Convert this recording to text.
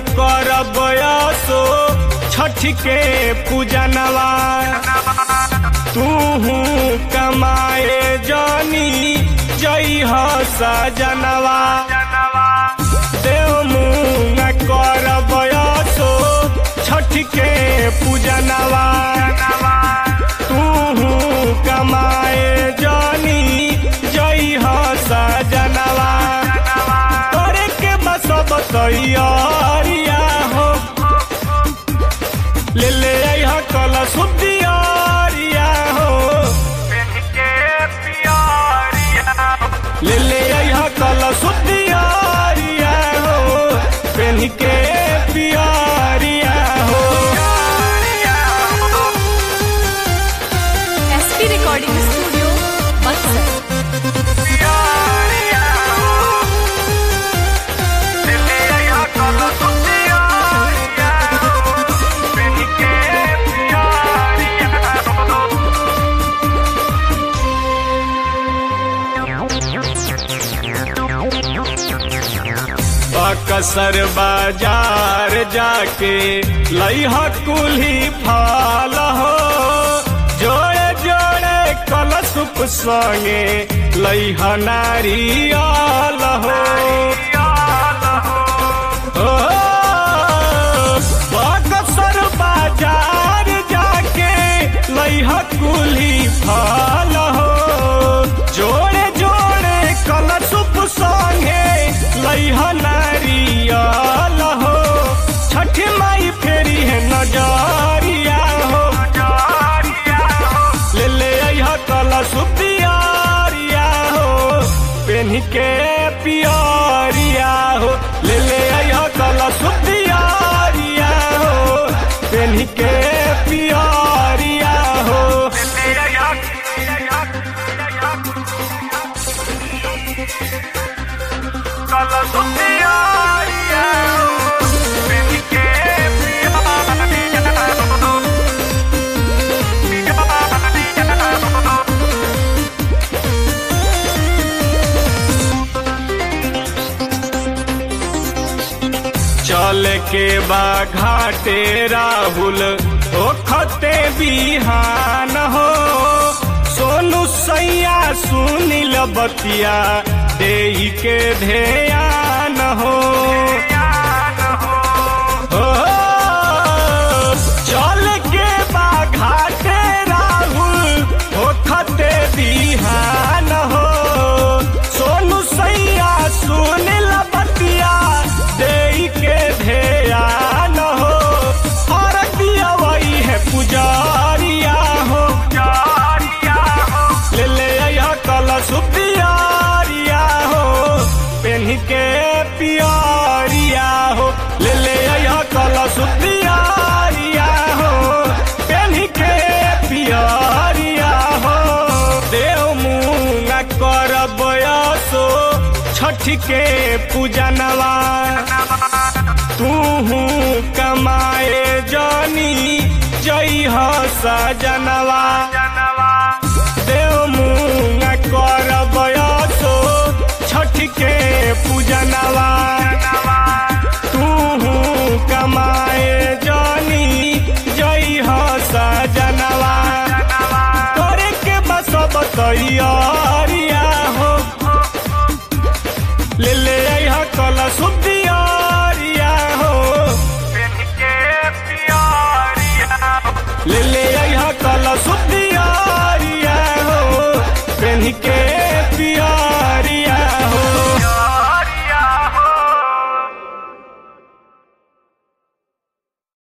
करब सो छठ के पूजनवा तू कमाए जानी जई हो सजनवा देव मुंग करब सो छठ के पूजनवा तू कमाए जानी जई हो सजनवा करे के बस बतैया हो ले ले अइहा कल सुदियारिया हो ले ले अइहा कल सुदियारिया हो पेन के पियारिया हो SP recording studio Buxar Buxar बाजार जाके लइहा कुल्ही फाल हो जोड़े जोड़े कलशुप संगे लइहा नारियल हो ओ, बकसर बाजार जाके लइहा कुल्ही फाल हो जोड़े जोड़े कलशुप संगे लइहा नारियल हो छठ माई फेरी है नजरिया हो ले ले अइहा कलशुप दियारिया हो पेन के पियरिया हो ले ले अइहा कलशुप दियारिया हो पेन के पियरिया हो चल के बा घाटे राहुल ओखते बिहान हो सोनू सैया सुनिल बतिया दे के ध्यान हो ओ, चल के बा घाटे राहुल ओखते बिहान हो सोनू सैया सुनिल बतिया दे के ध्यान हो और दिया वही है पुजारिया हो ले ले अइहा कलश पियारिया हो पेन के पियारिया हो ले ले अइहा कलश पियारिया हो पेन के पियारिया हो देव मुंगा करब सो छठ के पूजनवा तू कमाए जानी जई हो सजनवा देव मुंग करब सो छठ के पूजनवा तू कमाए जानी जई हो सजनवा करे के बस बतैया हो ले ले अइहा कल सुदियारिया हो ले ले अइहा कल सुदिया